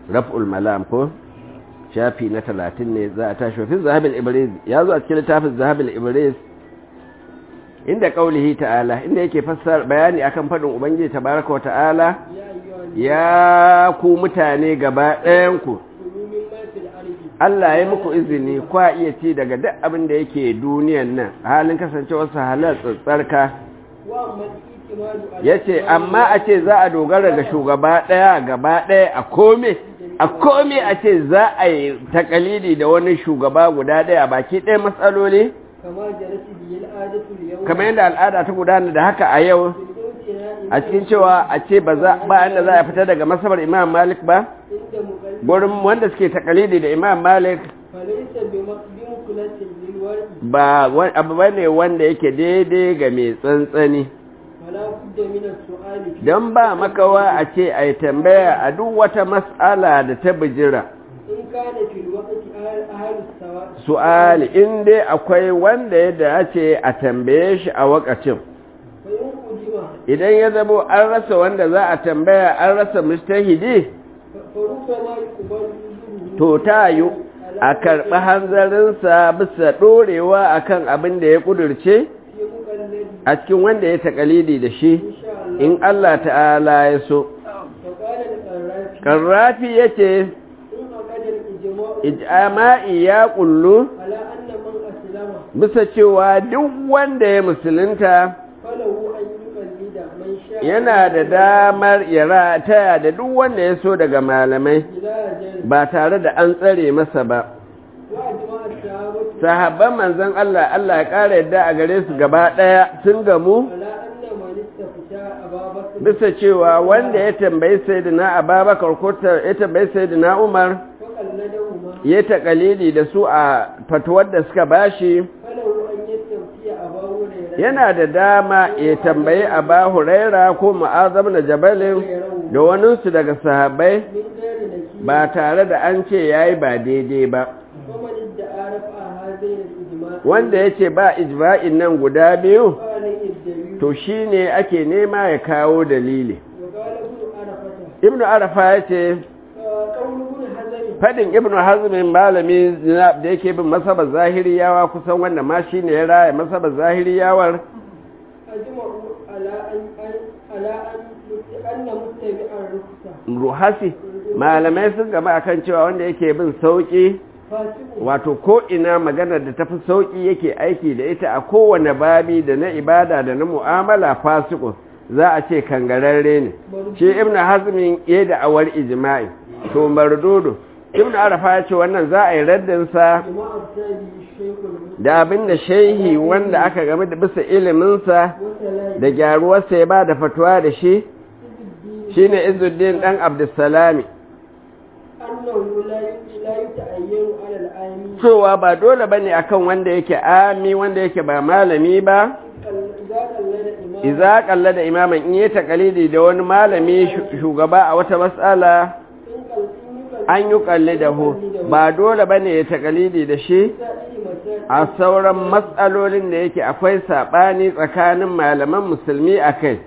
raf'ul malam ko shafi na talatin ne za a tashi fi zahabil ibris ya zo a cikin littafin zahabil ibris inda kaulihi ta'ala inda yake fassara bayani akan fadin ubangiji tabaraka wa ta'ala ya ku mutane gaba ɗayan ku Allah ya muku izini kwa iya ci daga duk abin da yake duniyan nan halin kasancewar sa halal tsarka yace amma a ce za a dogara ga shugaba ɗaya gaba ɗaya a kome a kome a ce za a yi takalidi da wani shugaba guda ɗaya baki ɗaya matsaloli kamar yadda al'ada ta gudana da haka a yau a cikin cewa a ce ba za ba inda za a fita daga masabar imam malik ba gurin wanda suke takalidi da imam malik ba abu bane wanda yake daidai ga mai tsantsani don ba makawa a ce a yi tambaya a duk wata mas'ala da ta bijira su'ali in dai akwai wanda ya dace a tambaye shi a wakacin idan ya zamo an rasa wanda za a tambaya an rasa mustahidi to ta yi a karɓi hanzarinsa bisa ɗorewa akan abin da ya ƙudurce a cikin wanda ya taƙalidi da shi in Allah ta'ala ya so ƙarrafi ya ce ijama'i ya ƙullu bisa cewa duk wanda ya musulunta yana da damar ya rataya da duk wanda ya so daga malamai ba tare da an tsare masa ba sahabban manzon Allah Allah ya ƙara yadda a gare su gaba ɗaya sun gamu bisa cewa wanda ya tambayi sayyidina Abubakar ko ya tambayi sayyidina Umar ya taƙalili da su a fatuwar da suka bashi yana da dama ya tambayi Aba Huraira ko Mu'azzam na Jabalin da waninsu daga sahabbai ba tare da an ce yayi ba daidai ba wanda ya ce ba ijma'in nan guda biyu to shi ne ake nema ya kawo dalili ibnu arafa ya ce fadin ibnu hazmin malami da yake bin masaba zahiriyawa kusan wanda ma shi ne ya raya masaba zahiriyawar ruhasi malamai sun gama akan cewa wanda yake bin sauki wato ko ina maganar da tafi sauki yake aiki da ita a kowane babi da na ibada da na mu'amala fasiku za a ce kangararre ne shi ibn hazmin ya da awar ijma'i to mardudu ibn arafa ya ce wannan za a yi raddinsa da abin da shehi wanda aka game da bisa iliminsa da gyaruwarsa ya ba da fatuwa da shi shine izuddin dan abdussalami cewa ba dole ba ne akan wanda yake ami wanda yake ba malami ba iza kalla da imaman in yi takalidi da wani malami shugaba a wata matsala an yi kalli da hu ba dole ba ne ya takalidi da shi a sauran matsalolin da yake akwai saɓani tsakanin malaman musulmi a kai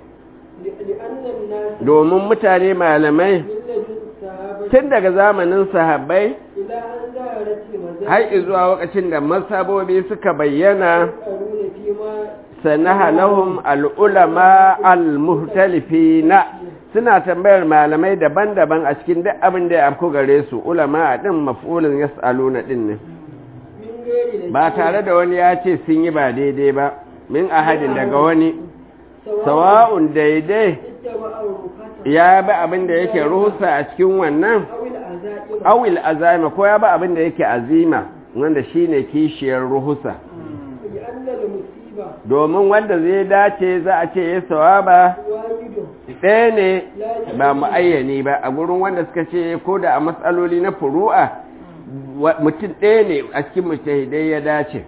domin mutane malamai tun daga zamanin sahabbai har zuwa lokacin da masabobi suka bayyana sanaha lahum al'ulama al-muhtalifina suna tambayar malamai daban-daban a cikin duk abin da ya afko gare su ulama a ɗin mafulin yas'aluna ɗin ne ba tare da wani ya ce sun yi ba daidai ba min ahadin daga wani sawa'un daidai ya bi abin da yake ruhusa a cikin wannan awil azima ko ya bi abin da yake azima wanda shine kishiyar ruhusa domin wanda zai dace za a ce ya sawaba ɗaya ne ba mu'ayyani ba a gurin wanda suka ce ko da a matsaloli na furu'a mutum ɗaya ne a cikin mujtahidai ya dace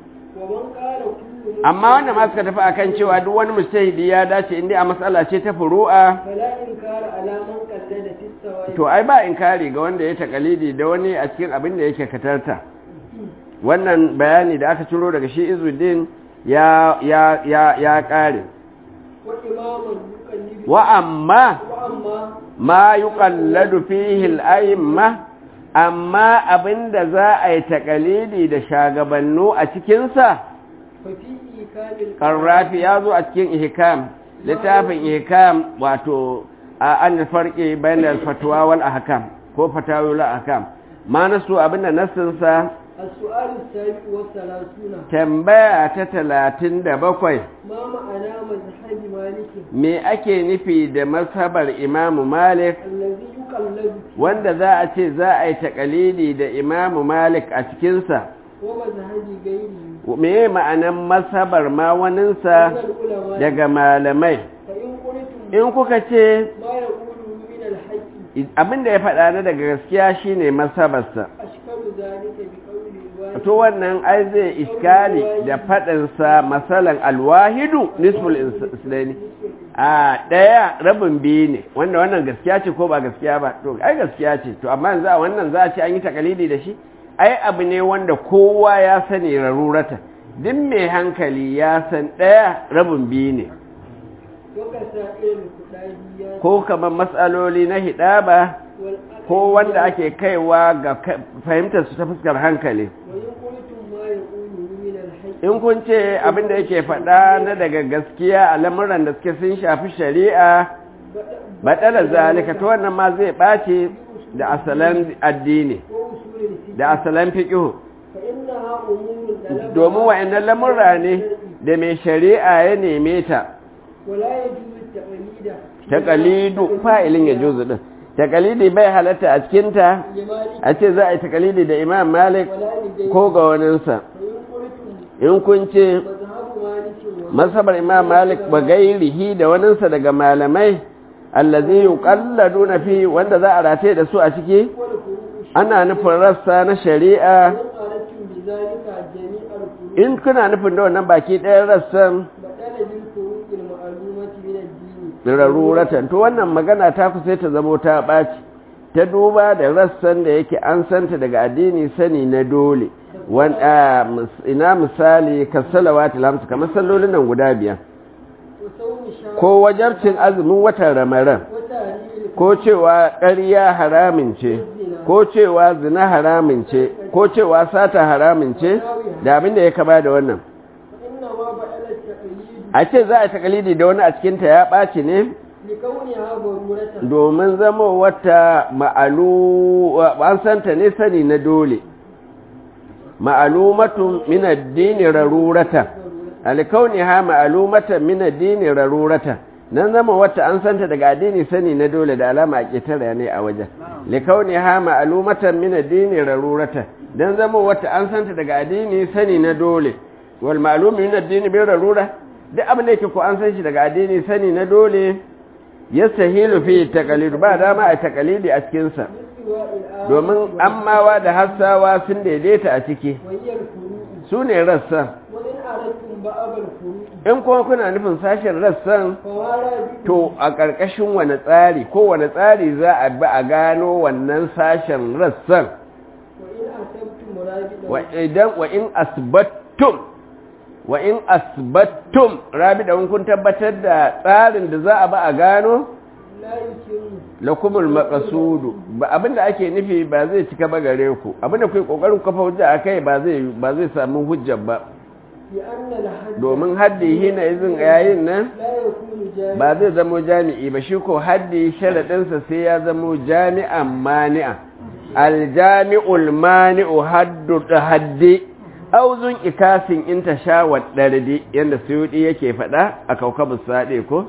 amma wanda ma suka tafi akan cewa duk wani mujtahidi ya dace inda a matsala ce ta furu'a to ai ba inkari ga wanda ya takalidi da wani a cikin abin da yake katarta wannan bayani da aka ciro daga shi izuddin ya ya ya ya kare wa amma amma ma yuqalladu fihi al-a'imma amma abinda za a yi takalidi da shagabannu a cikinsa fa fi ikamil ƙarrafi ya zo a cikin ihkam littafin ihkam wato a an farki bayan fatuwa wal ahkam ko fatawul ahkam ma nasu abinda nasinsa السؤال السابع والثلاثون tambaya ta talatin da bakwai ما معنى مذهب مالك me ake nufi da mazhabar imamu malik الذي يقلد فيه wanda za a ce za a yi takalidi da imamu malik a cikinsa ومذهب غيره me ma'anan mazhabar ma من waninsa العلماء daga malamai فإن قلتم in kuka ce ما يقوله من الحق abinda ya faɗa na daga gaskiya shine mazhabarsa أشكال ذلك بقول الواحد to wannan ai zai iskali da faɗinsa masalan alwahidu nisful islami a ɗaya rabin biyu ne wanda wannan gaskiya ce ko ba gaskiya ba to ai gaskiya ce to amma yanzu a wannan za a ce an yi takalidi da shi ai abu ne wanda kowa ya sani rarurata duk mai hankali ya san ɗaya rabin biyu ne وكسائر الكتابيات ko kamar matsaloli na hidaba والأقل ko wanda ake kaiwa ga ka- fahimtar su ta fuskar hankali وإن قلتم ما يقوله من الحق in kun ce abin da yake faɗa na daga gaskiya a lamuran da suke sun shafi shari'a baɗalar zalika ta wannan ma zai ɓace da asalan addini وأصول الفقه da asalan fiƙihu فإنها أمور طلبها domin wa'annan lamurra ne da mai shari'a ya neme ta ولا يجوز التقليد taƙalidu fa'ilin ya juzu ɗin taƙalidi bai halatta a cikinta لمالك a ce za a yi taƙalidi da imam malik ولا لغيره ko ga waninsa فإن قلتم in kun ce مذهب مالك وما masabar imam malik ba gairihi da waninsa daga malamai allazi yuqalladuna fi wanda za a rataye da su a ciki والفروع ana nufin rassa na shari'a وإن أردتم بذلك جميع الفروع in kuna nufin da wannan baki ɗayan rassan بدل بالفروع المعلومة من الدين raruratan to wannan magana ta ku sai ta zamo ta ɓaci ta duba da rassan da yake an santa daga addini sani na dole wan a, mis- ina misali kasalawati lamsu kamar sallolin nan guda biyar وصوم شهر ko wajarcin azumin watan ramadan وتعليل ko cewa ƙarya haramin ce ko cewa zina haramin ce ko cewa sata haramin ce da abin da ya kama da wannan فإنما بدل التقليد a ce za a takalidi da wani a cikinta ya ɓaci ne لكونها ضرورة domin zama wata ma'alu an santa ne sani na dole ma'alumatun min addini rarurata alkauniha ma'alumatan min addini rarurata nan zama wata an santa daga addini sani na dole da alama a ƙetare ne a wajen likauniha ma'alumatan min addini rarurata dan zama wata an santa daga addini sani na dole wal ma'lumi min addini bi rarura duk abin da yake ko an san shi daga addini sani na dole yastahilu fi taqlid ba dama a taqlidi a cikin sa باستواء الآن domin ammawa da hassawa sun daidaita a ciki وهي الفروع su ne rassan وإن أردتم بأب الفروع in kuma kuna nufin sashen rassan فوارى بكم to a ƙarƙashin wani tsari ko wani tsari za a bi a gano wannan sashen rassan وإن أصبتم رابطا wa idan wa in asbattum wa in asbattum rabi da kun tabbatar da tsarin da za a ba a gano لا يتم lakumul maqasudu ba abinda ake nufi ba zai cika ba gare ku abinda kai kokarin kafa hujja akai ba zai ba zai samu hujja ba لأن الحد domin haddi hina izin yayin nan لا يكون جامعا ba zai zamo jami'i ba shi ko haddi sharadinsa sai ya zamo jami'an mani'a aljami'ul mani'u haddu da haddi auzun ikasin in ta sha waɗardi yadda suyuɗi yake faɗa a kaukabin saɗe ko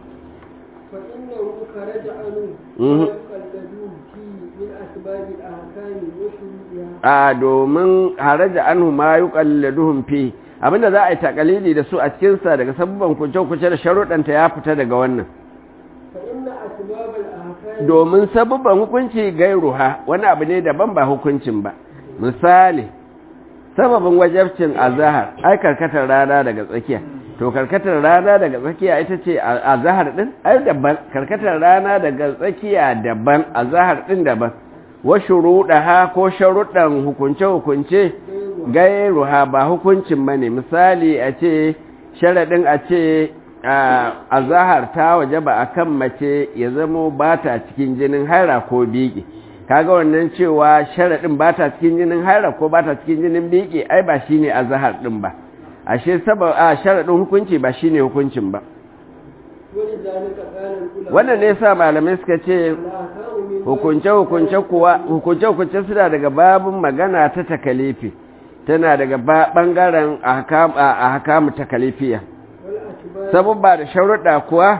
فإنه خرج عنه مهم. ويقلدون فيه من أسباب الأحكام وشروطها a domin haraja anhu ma yuqalladuhum fi abinda za a yi takalidi da su a cikin sa daga sabban kuce-kuce da sharuɗanta ya fita daga wannan فإن أسباب الأحكام domin sabubban hukunci gairuha wani abu ne daban ba hukuncin ba misali sababin wajabcin azahar ai karkatar rana daga tsakiya to karkatar rana daga tsakiya ita ce azahar din ai daban karkatar rana daga tsakiya daban azahar din daban wa shuruɗaha ko sharuɗan hukunce-hukunce gairuha ba hukuncin bane misali a ce sharaɗin a ce a zahar ta waje ba a kan mace ya zamo ba ta cikin jinin haira ko biki kaga wannan cewa sharaɗin ba ta cikin jinin haira ko ba ta cikin jinin biki ai ba shi ne a zahar ɗin ba ashe saba a sharaɗin hukunci ba shi ne hukuncin ba wannan ne sa malamai suka ce hukunce-hukunce kuwa hukunce-hukunce suna daga babin magana ta takalifi tana daga ɓangaren a hakamu takalifiya sabubba da sharuɗa kuwa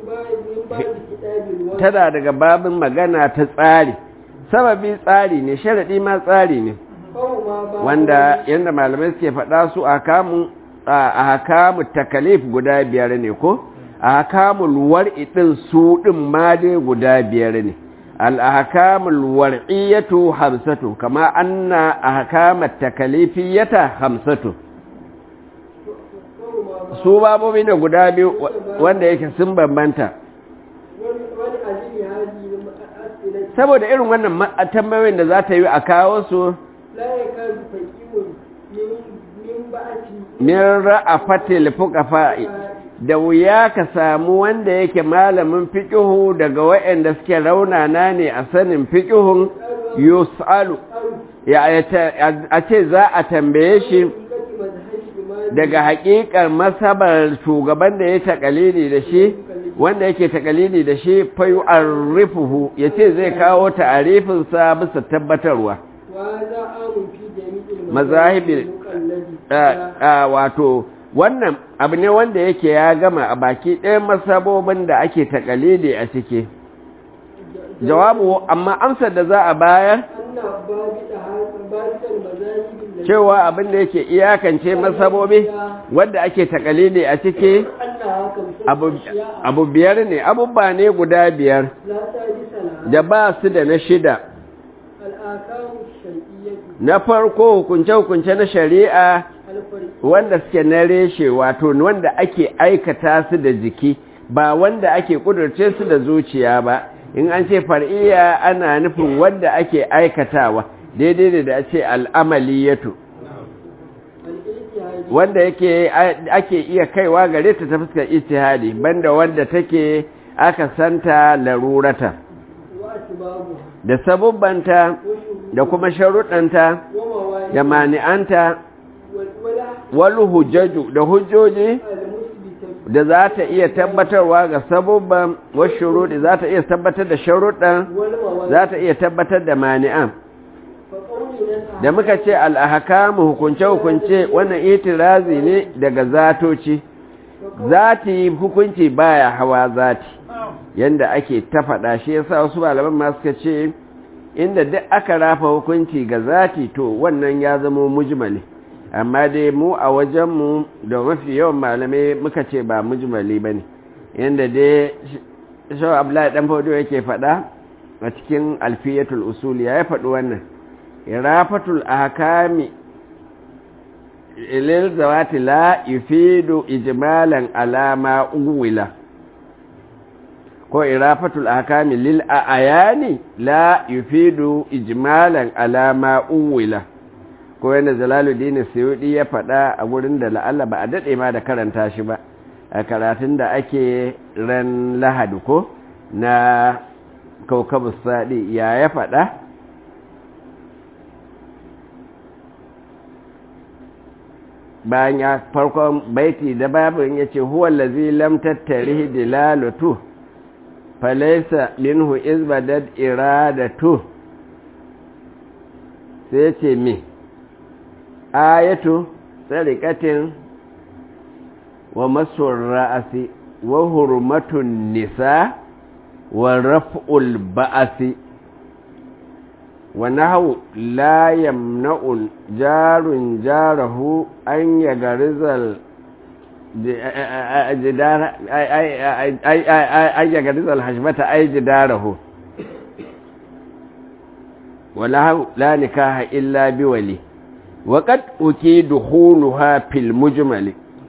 tana daga babin magana ta tsari sababi tsari ne sharaɗi ma tsari ne wanda yadda malamai suke faɗa su a hakamu takalif guda biyar ne ko a hakamul war'i ɗin su ɗin ma dai guda biyar ne al'ahakamul war'iyyatu hamsatu kama anna ahkamat takalifiyata hamsatu su babobi ne guda biyu wanda yake sun bambanta saboda irin wannan tambayoyin da za ta yi a kawo su min ra'afatil fuqafa'i da wuya ka samu wanda yake malamin fiƙihu daga waɗanda suke raunana ne a sanin fiƙihun yus'alu a ce za a tambaye shi daga haƙiƙar masabar shugaban da ya taƙalili da shi wanda yake taƙalili da shi fayu arrifuhu ya ce zai kawo ta'arifinsa bisa tabbatarwa mazahibin wato wannan abu ne wanda yake ya gama a baki ɗayan masabobin da ake takalili a ciki jawabu amma amsar da za a bayar cewa abin da yake iyakance masabobi wanda ake takalili a ciki abu biyar ne abubba ne guda biyar da ba su da na shida na farko hukunce-hukunce na shari'a wanda suke na reshe wato wanda ake aikata su da jiki ba wanda ake kudurce su da zuciya ba in an ce far'iya ana nufin wanda ake aikatawa daidai da ce al'amaliyatu wanda yake ake iya kaiwa gare ta ta fuskar ijtihadi banda wanda take aka santa larurata da sabubbanta da kuma sharuɗanta da mani'anta wal hujjaju da hujjoji da za ta iya tabbatarwa ga sabubban washuruɗi za ta iya tabbatar da sharuɗan za ta iya tabbatar da mani'an da muka ce al'ahakamu hukunce-hukunce wannan itirazi ne daga zatoci zati hukunci baya hawa zati yanda ake ta faɗa shi yasa wasu malaman ma suka ce inda duk aka rafa hukunci ga zati to wannan ya zama mujmali amma dai mu a wajenmu da mafi yawan malamai muka ce ba mujmali ba ne yadda dai shawar abdullahi dan faudo yake faɗa a cikin alfiyatul usuli ya faɗi wannan irafatul ahkami ilil zawati la yufidu ijmalan alama uwila ko irafatul ahkami lil ayani la yufidu ijmalan alama uwila ko yana jalaluddin suyudi ya faɗa a gurin da la'alla ba a daɗe ma da karanta shi ba a karatun da ake ran lahadi ko na kaukabu saɗi ya ya faɗa bayan ya farkon baiti da babin ya ce huwallazi lam tattarihi dilalatu falaisa minhu izbadad iradatu sai ce me ayatu tsarikatin wa masun ra'asi wa hurmatun nisa wa raf'ul ba'asi wa nahu la yamna'un jarun jarahu an yagarizal an yagarizal hashmata ay jidarahu ولا لا نكاح إلا بولي وقد أكي دخولها في المجمل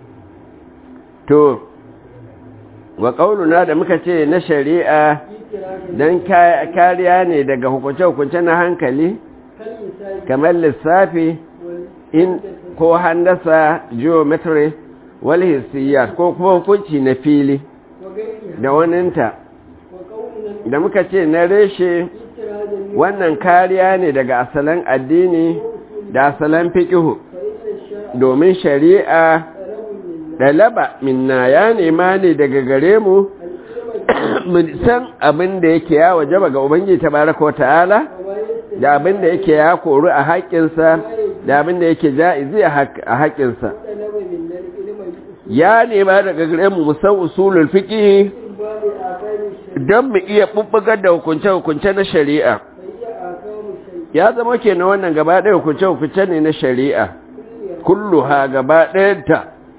تو وقولنا da muka ce na shari'a don kariya ne daga hukunce-hukunce na hankali kamar lissafi in ko handasa geometry wal hissiyat ko kuma hukunci na fili وغيرها da waninta وقولنا da muka ce na reshe اجتهادا من wannan kariya ne daga asalan addini da asalan fiqihu فإن الشرع domin shari'a طلب منا dalaba minna ya nema ne daga gare mu العلم mu san abin da yake ya wajaba ga ubangiji tabaraka wa ta'ala وما يستجيب da abin da yake ya koru a haƙƙinsa da abin da yake ja'izi a haƙ- a haƙƙinsa طلب منا العلم بأصول ya nema daga gare mu musan usulul fiqh باب آثار الشرع don mu iya bubbugar da hukunce-hukunce na shari'a فهي آثار الشيء ya zama kenan wannan gaba ɗaya hukunce-hukunce ne na shari'a كلها kulluha gaba ɗayanta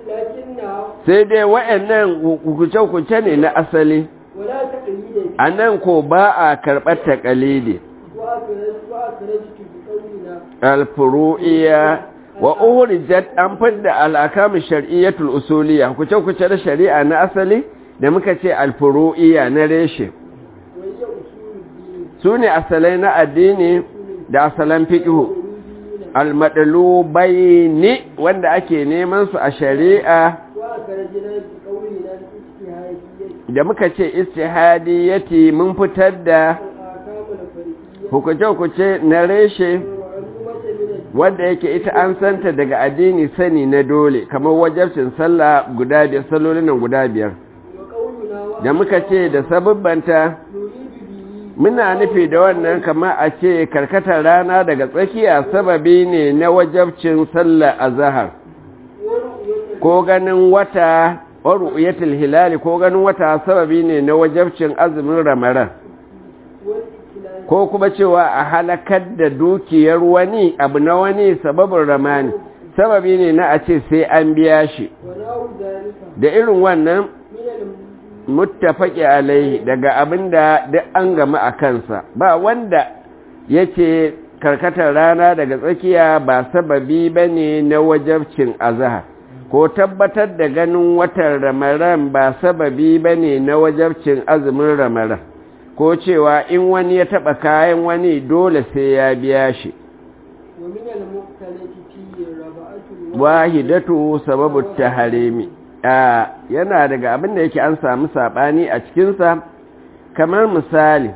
لكنها sai dai wa'annan hukunce-hukunce ne na asali ولا تقييد a nan ko ba a karɓar taƙalidi وأخرجت وأخرجت بقولنا alfuru'iyya wa urijat an fadda al'akamu shar'iyyatul usuliyya hukunce-hukunce na shari'a na asali da muka ce alfuru'iyya na reshe وهي أصول الدين su ne asalai na addini da asalan fiƙihu والوجودين almadlubaini wanda ake neman su a shari'a وأخرجنا بقولنا الاجتهادية da muka ce istihadiyyati mun fitar da الآثام الفريقية hukunce-hukunce na reshe ومعلومة من الدين wanda yake ita an santa daga addini sani na dole kamar wajabcin sallah guda biyar sallolin nan guda biyar وقولنا da muka ce da sababbanta نريد به muna nufi da wannan kamar a ce karkatar rana daga tsakiya sababi ne na wajabcin sallah azhar ورؤية ko ganin wata waru'yatul hilali ko ganin wata sababi ne na wajabcin azumin ramadan والإكلال ko kuma cewa a halakar da dukiyar wani abu na wani sababin ramani sababi ne na a ce sai an biya shi ونحو ذلك da irin wannan من الم- muttafaqi alaihi daga abinda duk an gama a kansa ba wanda yace karkatar rana daga tsakiya ba sababi bane na wajabcin azhar ko tabbatar da ganin watan ramadan ba sababi bane na wajabcin azumin ramadan ko cewa in wani ya taba kayan wani dole sai ya biya shi ومن المختلف فيه ربعة wahidatu sababu taharimi a yana daga abin da yake an samu sabani a cikinsa kamar misali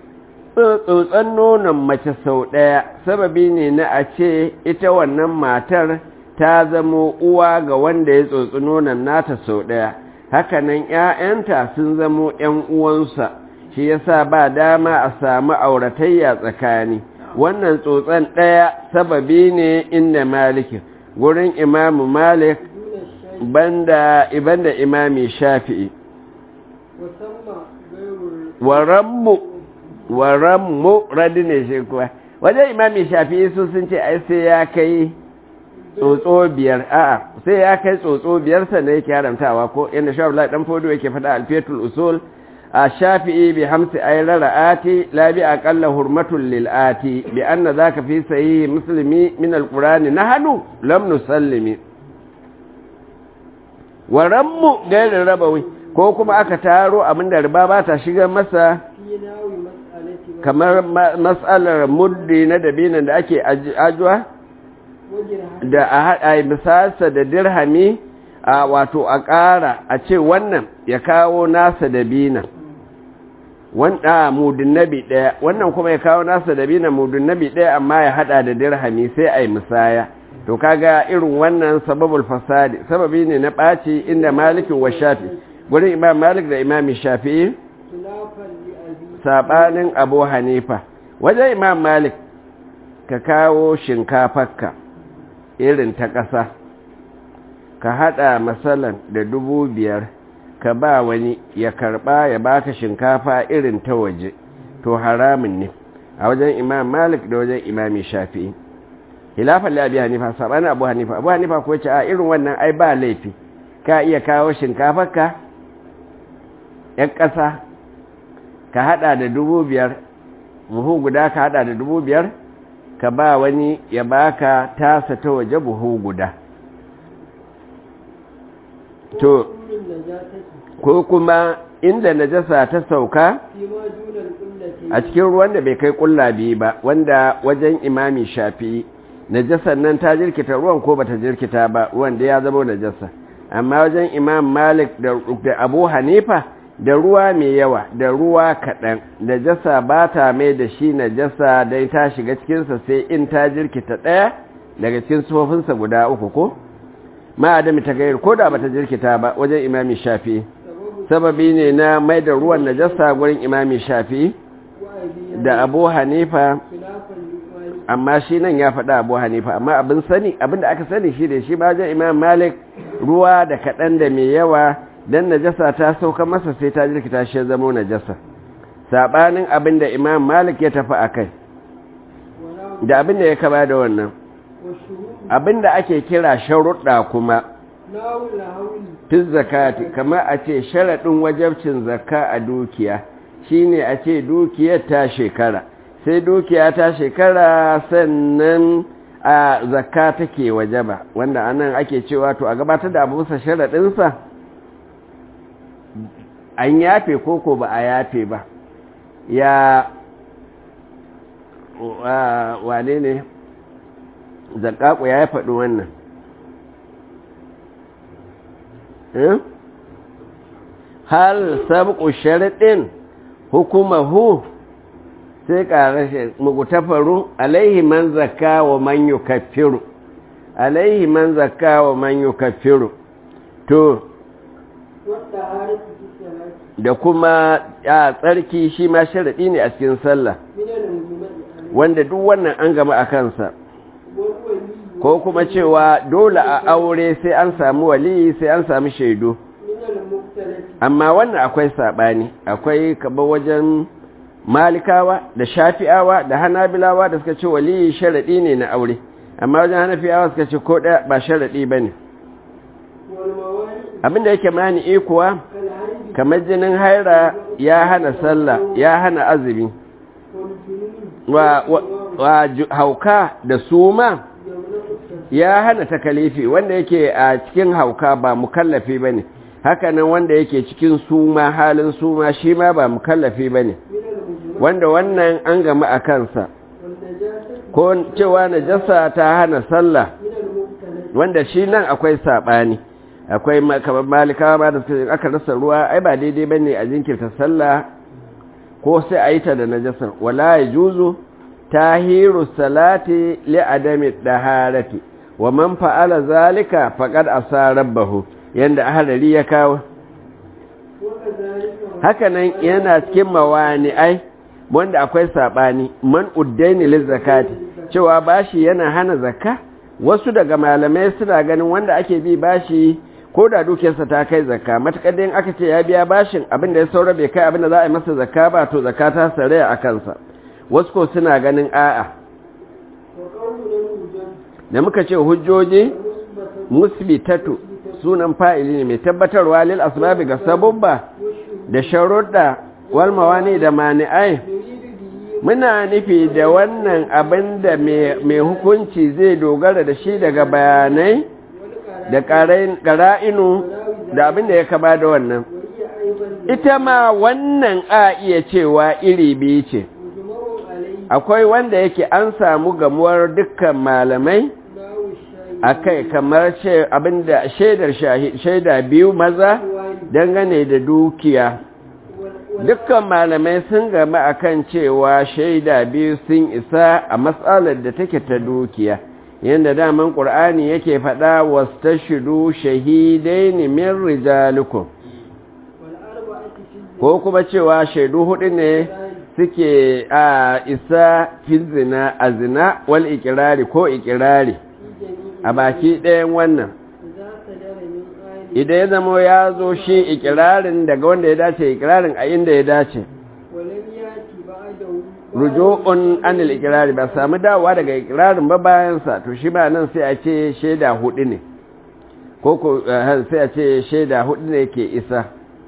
tsotson nonon mace sau ɗaya sababi ne na a ce ita wannan matar ta zamo uwa ga wanda ya tsotsi nonon nata sau ɗaya hakanan ‘ya'yanta sun zamo ‘yan uwansa shi yasa ba dama a samu auratayya tsakani wannan tsotson ɗaya sababi ne inda malikin gurin imamu malik دون الشيء banda ibanda imami shafi'i وسمى غير ال- warammu warammu radi ne shi kuwa wajen imami shafi'i su sun ce ai sai ya kai tsotso biyar a'a sai ya kai tsotso biyar sannan yake haramtawa ko inda shafi dan fodo yake faɗa alfetul usul a shafi'i bi hamsi ayra ra'ati la bi aqalla hurmatul lil ati bi anna zaka fi sahih muslimi min alqur'ani nahnu lam nusallimi warammu gairin rabawi ko kuma aka taro abinda riba ba ta shigar masa في ناوي مسألة kamar ma- matsalar muddi na dabinan da ake aj- ajuwa وجرها da a haɗa misasa da dirhami a wato a ƙara a ce wannan ya kawo nasa dabinan wanda mudin nabi ɗaya wannan kuma ya kawo nasa dabinan mudin nabi ɗaya amma ya haɗa da dirhami sai a yi musaya to kaga irin wannan sababul fasadi sababi ne na ɓaci inda malikin wa shafi gurin imam malik da imami shafi'i خلافا لأبي saɓanin abu hanifa wajen imam malik ka kawo shinkafarka irin ta ƙasa ka haɗa matsalan da dubu biyar ka ba wani ya karɓa ya baka shinkafa irin ta waje to haramun ne a wajen imam malik da wajen imami shafi'i hilafan labi hanifa saɓanin abu hanifa abu hanifa ko ce a irin wannan ai ba laifi ka iya kawo shinkafarka ‘yan ƙasa ka hada da dubu biyar buhu guda ka hada da dubu biyar ka ba wani ya baka tasa ta waje buhu guda to كل النجاسة ko kuma inda najasa ta sauka فيما دون القلة a cikin ruwan da bai kai kulla biyu ba wanda wajen imami shafi najasar nan ta jirkita ruwan ko bata jirkita ba ruwan da ya zama najasa amma wajen imam malik da abu hanifa da ruwa mai yawa da ruwa kaɗan da jasa ba ta mai da shi na jasa don ta shiga cikinsa sai in ta jirkita ɗaya daga cikin sufofinsa guda uku ko ma adami ta gayar ko da bata jirkita ba wajen imami shafi sababi ne na mai da ruwan najasa gurin imami shafi da abu hanifa amma shi nan ya faɗa abu hanifa amma abin sani abin da aka sani shi da shi ba wajen imam malik ruwa da kaɗan da mai yawa don najasa ta sauka masa sai ta jirkita shi zamo najasa saɓanin abin da imam malik ya tafi a kai da abin da ya kaba da wannan abin da ake kira sharuɗa kuma fi zakati kamar a ce sharaɗin wajabcin zakka a dukiya shine a ce dukiyar ta shekara sai dukiya ta shekara sannan a zakka take wajaba wanda anan ake cewa to a gabatar da abu bisa sharaɗinsa an yafe koko ba a yafe ba ya wane ne zakaku ya faɗi wannan hal sabqu sharadin hukumahu sai ƙarashe mugutafaru alaihi man zakka wa man yukaffiru alaihi man zakka wa man yukaffiru to da kuma a tsarki shi ma sharaɗi ne a cikin sallah wanda duk wannan an gama a kansa ko kuma cewa dole a aure sai an samu wali sai an samu shaidu amma wannan akwai saɓani akwai kaba wajen malikawa da shafi'awa da hanabilawa da suka ce wali sharaɗi ne na aure amma wajen hanafiyawa suka ce ko ɗaya ba sharaɗi ba ne abinda yake mani ikuwa kamar jinin haira ya hana sallah ya hana azumi wa, wa, wa hauka da suma ya hana takalifi wanda yake a cikin hauka ba mukallafi ba ne hakanan wanda yake cikin suma halin suma shi ma ba mukallafi ba ne wanda wannan an gama a kansa ko cewa najasa ta hana sallah wanda shi nan akwai saɓani akwai kamar malikawa ba da suka aka rasa ruwa ai ba daidai ba ne a jinkirta sallah ko sai a yi ta da najasar wala ya juzu tahiru salati li adami daharati wa man fa'ala zalika faqad asa rabbahu yanda ahlari ya kawo hakanan yana cikin mawani ai wanda akwai sabani man uddaini liz zakati cewa bashi yana hana zakka wasu daga malamai suna ganin wanda ake bi bashi ko da dukiyarsa ta kai zakka matakar da aka ce ya biya bashin abin da ya saura bai kai abin da za a yi masa zakka ba to zakka ta sare a kansa wasu ko suna ganin a'a da muka ce hujjoji musbitatu sunan fa'ili ne mai tabbatarwa lil asbabi ga sababba da sharuɗa wal mawani da mani'ai muna nufi da wannan abin da mai hukunci zai dogara da shi daga bayanai da ƙara'inu da abin da ya kama da wannan ita ma wannan a iya cewa iri biyu ce akwai wanda yake an samu gamuwar dukkan malamai a kai kamar abinda shaidar shaida biyu maza dangane da dukiya dukkan malamai sun gama akan cewa shaida biyu sun isa a matsalar da take ta dukiya yadda daman ƙur'ani yake faɗa wasta shidu shahidai ne min rijalikum ko kuma cewa shaidu hudu ne suke a isa fil zina a zina wal ikirari ko ikirari a baki ɗayan wannan idan ya zama ya zo shi ikirarin daga wanda ya dace ikirarin a inda ya dace rujo'un anil ikirari ba samu dawowa daga ikirarin ba bayansa to shi ba nan sai a ce shaida hudu ne ko ko sai a ce shaida hudu ne ke isa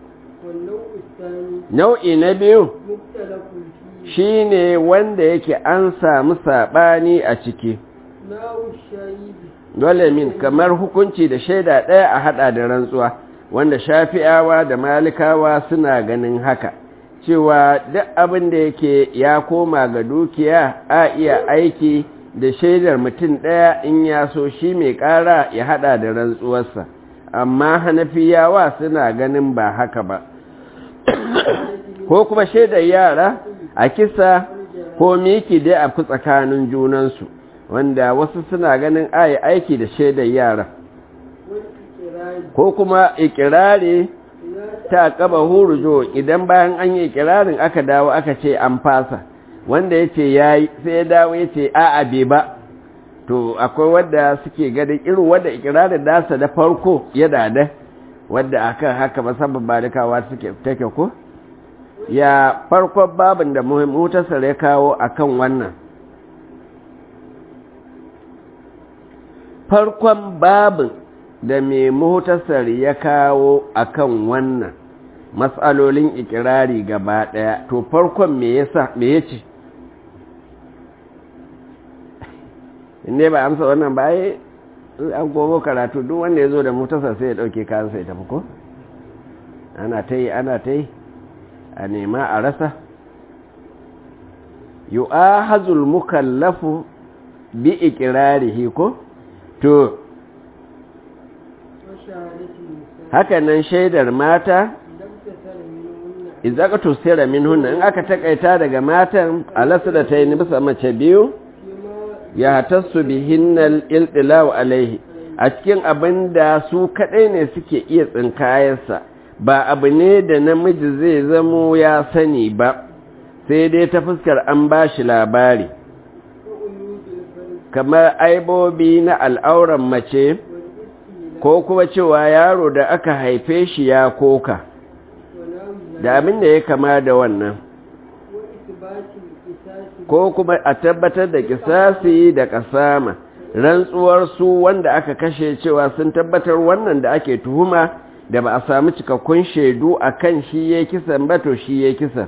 nau'i na biyu shi ne wanda yake an samu saɓani a ciki dole min kamar hukunci da shaida ɗaya a haɗa da rantsuwa wanda shafi'awa da malikawa suna ganin haka cewa duk abin da yake ya koma ga dukiya a iya aiki da shaidar mutum ɗaya in ya so shi mai ƙara ya haɗa da rantsuwarsa amma hanafiyawa suna ganin ba haka ba ko kuma shaidar yara a kisa ko miki dai a fi tsakanin junansu wanda wasu suna ganin ayi aiki da shaidar yara ko kuma ikirari ta kaba hurujo idan bayan an yi ikirarin aka dawo aka ce an fasa wanda ya ce ya yi sai ya dawo ya ce a'a bai ba to akwai wadda suke ganin irin wadda ikirarin nasa da farko ya dada wadda akan haka musamman balikawa suke take ko ya farkon babin da muhimmutasar ya kawo akan wannan farkon babin da mai muhtasar ya kawo akan wannan matsalolin ikirari gaba daya to farkon me yasa me yace inda ba amsa wannan ba ai an gogo karatu duk wanda ya zo da muhtasar sai ya dauke kansa ya tafi ko ana ta yi ana ta yi a nema a rasa yu'ahazul mukallafu bi ikirarihi ko to haka nan shaidar mata izaka tusira minhunna in aka takaita daga matan alasu da ta yi bisa mace biyu ya tasu bihinnal iltilaw alaihi a cikin abin da su kadai ne suke iya tsinkayarsa ba abu ne da namiji zai zamo ya sani ba sai dai ta fuskar an ba shi labari kamar aibobi na al'auran mace ko kuma cewa yaro da aka haife shi ya koka da abin da ya kama da wannan ko kuma a tabbatar da kisasi da kasama rantsuwar su wanda aka kashe cewa sun tabbatar wannan da ake tuhuma da ba a samu cikakkun shaidu a kan shi ya kisan ba to shi ya kisan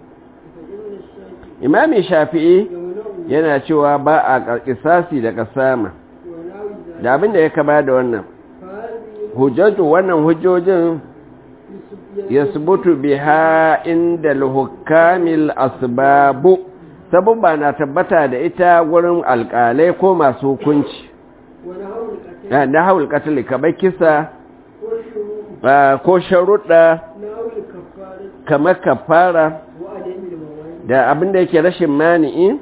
imami shafi'i yana cewa ba a kisasi da kasama da abin da ya kama da wannan hujjatu wannan hujjojin ya subutu biha inda hukamil asbabu sabubba na tabbata da ita wurin alƙalai ko masu hukunci na haul katali kamar kisa ko sharuɗa kamar kafara da abin da yake rashin mani'i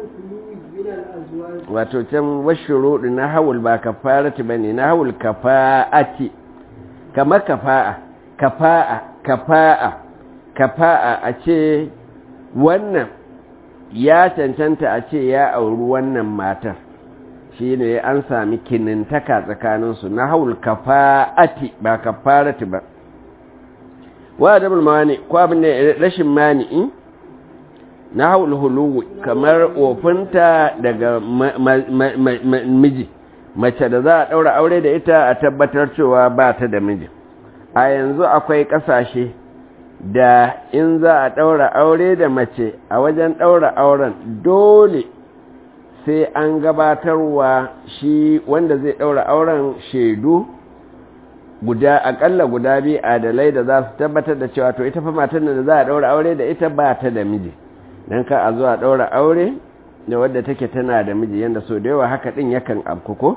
wato can washuruɗi na haul ba kafarati ba ne na haul kafa'ati kamar kafa'a kafa'a kafa'a kafa'a a ce wannan ya cancanta a ce ya auri wannan matar shi ne an sami kinintaka tsakaninsu na haul kafa'ati ba kafarati ba wa da mani ko abin da rashin mani'i na haul huluwi kamar ofinta daga miji mace da za a ɗaura aure da ita a tabbatar cewa ba ta da miji a yanzu akwai ƙasashe da in za a ɗaura aure da mace a wajen ɗaura auren dole sai an gabatarwa shi wanda zai ɗaura auren shaidu guda akalla guda biyu adalai da za su tabbatar da cewa to ita fa matan da za a ɗaura aure da ita ba ta da miji don ka a zuwa ɗaura aure da wadda take tana da miji yadda so da yawa haka ɗin yakan abkuko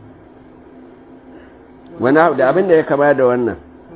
wani da abin da ya kama da wannan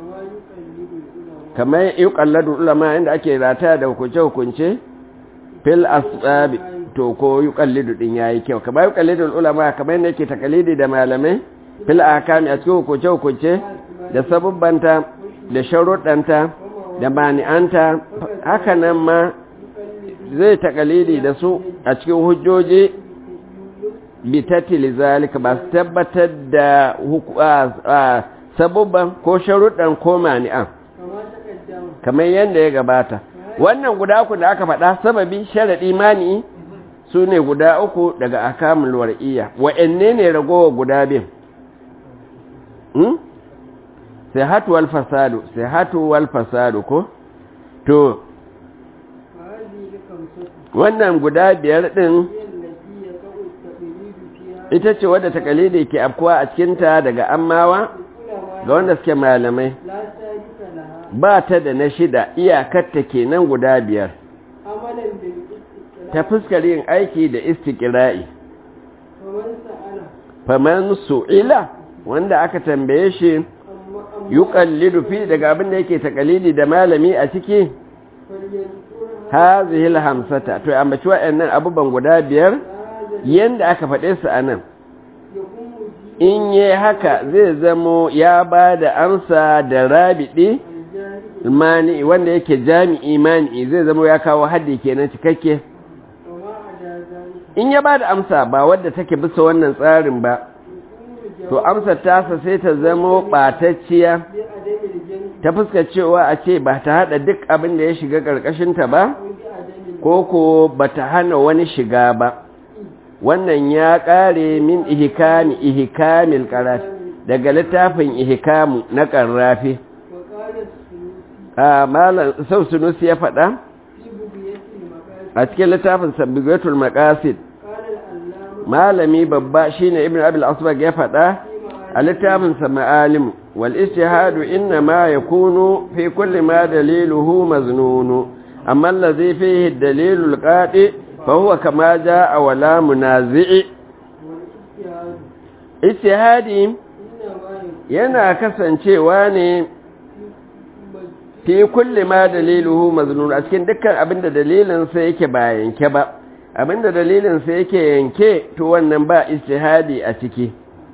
kamar yi kalladu ulama inda ake rata da hukunce-hukunce fil asbabi to ko yi kallidu ɗin ya yi kyau kamar yi kallidu ulama kamar yadda yake takalidi da malamai fil akami a cikin hukunce-hukunce da sabubbanta da sharuɗanta da mani'anta haka nan ma zai takalidi da su a cikin hujjoji bitattili zalika ba su tabbatar da sabubban ko sharuɗan ko mani'an kamar yadda ya gabata wannan guda uku da aka faɗa sababi sharaɗi mani'i su ne guda uku daga akamul war'iyya wa'anne ne ragowa guda bin sai hatu wal fasadu sai hatu wal fasadu ko to wannan guda biyar ɗin ita ce wadda takalidi ke afkuwa a cikinta daga ammawa ga wanda suke malamai ba ta da na shida iyakarta kenan guda biyar ta fuskar yin aiki da istiƙira'i faman su'ila wanda aka tambaye shi yuqallidu fi daga abin da yake takalidi da malami a ciki hazihil hamsata to ambaci wa'annan abubuwan guda biyar yanda aka faɗe su anan in yi haka zai zamo ya ba da amsa da rabidi mani wanda yake jami'i mani zai zamo ya kawo haddi kenan cikakke in ya ba da amsa ba wadda take bisa wannan tsarin ba to amsar tasa sai ta zamo ɓatacciya ta fuska cewa a ce ba ta haɗa duk abin da ya shiga ƙarƙashinta ba ko ko ba ta hana wani shiga ba wannan ya ƙare min ihikami ihikamil ƙarat daga littafin ihikamu na ƙarrafi a malam sau sunusi ya faɗa a cikin littafin sabbigatul maqasid malami babba shine ibn abil asbag ya faɗa a littafin sa ma'alim wal ijtihadu inna ma yakunu fi kulli ma daliluhu maznun amma allazi fihi dalilul qati fa huwa kama jaa wala munazi'i ijtihadi yana kasancewa ne fi kulli ma daliluhu maznun a cikin dukkan abinda dalilin sa yake ba yanke ba abinda dalilin sa yake yanke to wannan ba ijtihadi a ciki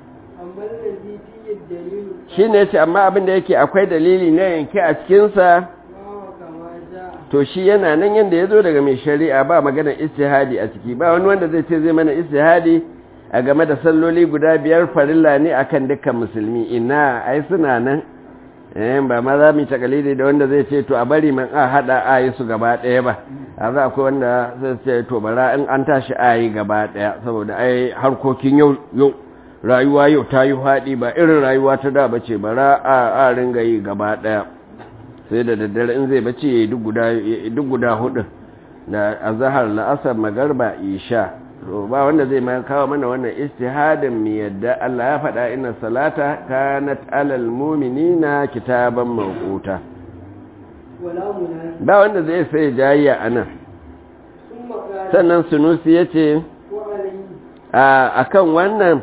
shine yace amma abinda yake akwai dalili na yanke a cikin sa to shi yana nan yanda yazo daga mai shari'a ba magana ijtihadi a ciki ba wani wanda zai ce zai mana ijtihadi a game da salloli guda biyar farilla ne akan dukkan musulmi ina ai suna nan eh ba ma za mu yi takalidi da wanda zai ce to a bari man a hada ayi su gaba daya ba a za akwai wanda zai ce to bara in an tashi ayi gaba daya saboda ai harkokin yau yau rayuwa yau ta yi haɗi ba irin rayuwa ta da bace bara a a ringa yi gaba daya sai da daddare in zai bace yayi duk guda duk guda hudu da azhar la'asar magarba isha to ba wanda zai ma kawo mana wannan istihadin mi yadda Allah ya faɗa inna salata kanat alal mu'minina kitaban mawquta ba wanda zai sai jayya anan sannan sunusi yace a akan wannan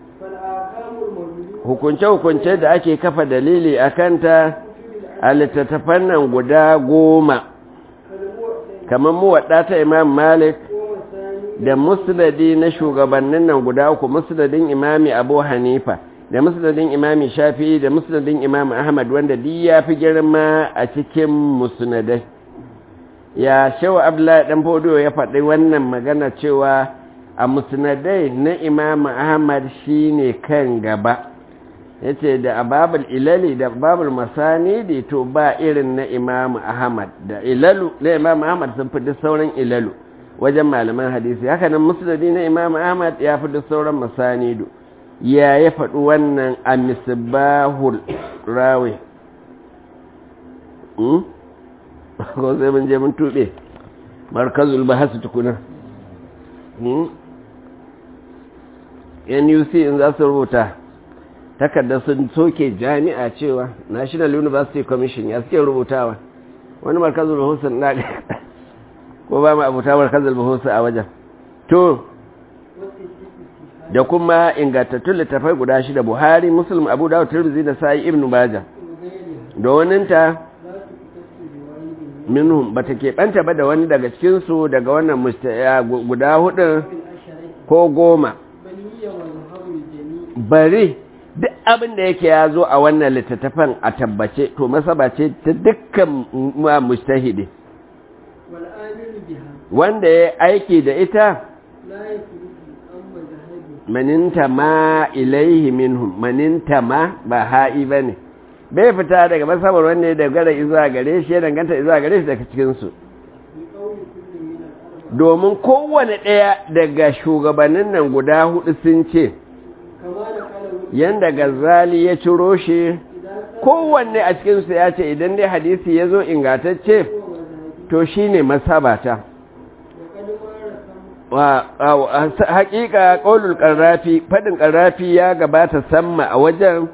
hukunce-hukunce da ake kafa dalili akanta a littattafan nan guda goma kamar muwaɗa ta imam malik da musnadi na shugabannin nan guda uku musnadin imami abu hanifa da musnadin imami shafi da musnadin imami ahmad wanda duk ya fi girma a cikin musnadai ya shawa abdullahi dan fodo ya faɗi wannan magana cewa a musnadai na imami ahmad shine kan gaba yace da ababul ilali da babul masanidi to ba irin na imami ahmad da ilalu na imami ahmad sun fi duk sauran ilalu wajen malaman hadisi haka nan musnadi na imam ahmad ya fi da sauran masanidu ya ya faɗi wannan a misbahul rawi ko sai mun je mun tuɓe markazul bahasu tukuna nuc in za su rubuta takarda sun soke jami'a cewa national university commission ya suke rubutawa wani markazul bahasu na ko ba mu abuta markazul buhusa a wajen to da kuma ingantattun littafai guda shida buhari muslim abu dawud tirmidhi da sai ibnu majah da waninta minhum bata keɓanta ba da wani daga cikin su daga wannan guda hudu ko goma bari duk abin da yake ya zo a wannan littattafan a tabbace to masaba ce ta dukkan mustahidi wanda ya aiki da ita maninta ma ilaihi minhum maninta ma ba ha'i ba ne bai fita daga masabar wanda ya dagara izuwa gare shi ya danganta izuwa gare shi daga cikinsu domin kowane ɗaya daga shugabannin nan guda hudu sun ce yanda gazali ya ciro shi kowanne a cikinsu ya ce idan dai hadisi ya zo ingatacce to shi ne masabata haƙiƙa ƙaunul ƙarrafi faɗin ƙarrafi ya gabata samma a wajen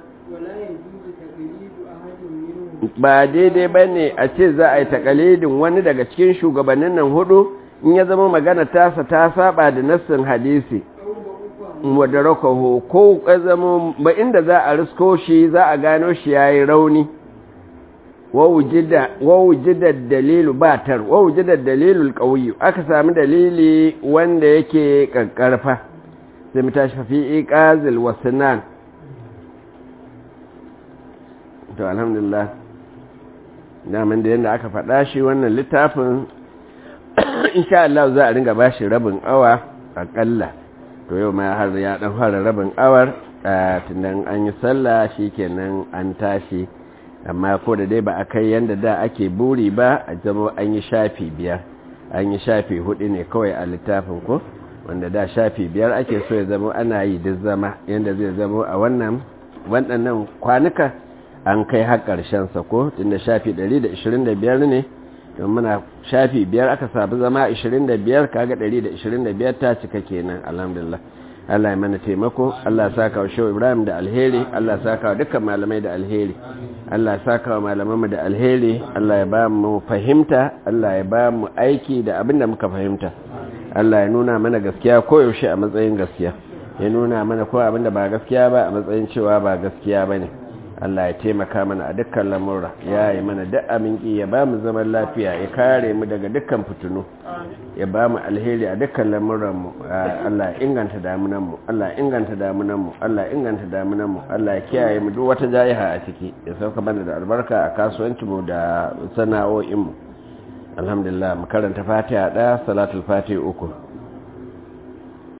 ba daidai ba ne a ce za a yi takalidin wani daga cikin shugabannin nan hudu in ya zama magana tasa ta saba da nassin hadisi wadda rakaho ko zama ba inda za a risko shi za a gano shi ya yi rauni wawujidar dalilu batar wawujidar dalilul ƙauyi aka sami dalili wanda yake ƙanƙarfa sai mu tashi fi iqazil wasnan to alhamdulillah daman da yadda aka faɗa shi wannan littafin insha Allah za a ringa bashi rabin awa aƙalla to yau ma har ya ɗan fara rabin awar tunan an yi sallah shi kenan an tashi amma ko da dai ba a kai yadda da ake buri ba a zama an yi shafi biyar an yi shafi hudu ne kawai a littafin ko wanda da shafi biyar ake so ya zama ana yi duk zama yadda zai zama a wannan waɗannan kwanuka an kai har sa ko tunda shafi 125 ne don muna shafi biyar aka sabu zama 25 kaga 125 ta cika kenan alhamdulillah Allah ya mana taimako Allah ya saka wa Shehu Ibrahim da alheri Allah ya saka wa dukkan malamai da alheri Allah ya saka wa malamanmu da alheri Allah ya ba mu fahimta Allah ya ba mu aiki da abin da muka fahimta Allah ya nuna mana gaskiya koyaushe a matsayin gaskiya ya nuna mana ko abin da ba gaskiya ba a matsayin cewa ba gaskiya ba ne Allah ya taimaka mana a dukkan lamura ya yi mana duk aminki ya ba mu zaman lafiya ya kare mu daga dukkan fitinu ya ba mu alheri a dukkan lamuranmu Allah ya inganta damunanmu Allah ya inganta damunanmu Allah ya inganta damunanmu Allah ya kiyaye mu duk wata jayiha a ciki ya sauka mana da albarka a kasuwancinmu da sana'o'inmu alhamdulillah mu karanta fatiha ɗaya salatul fatiha uku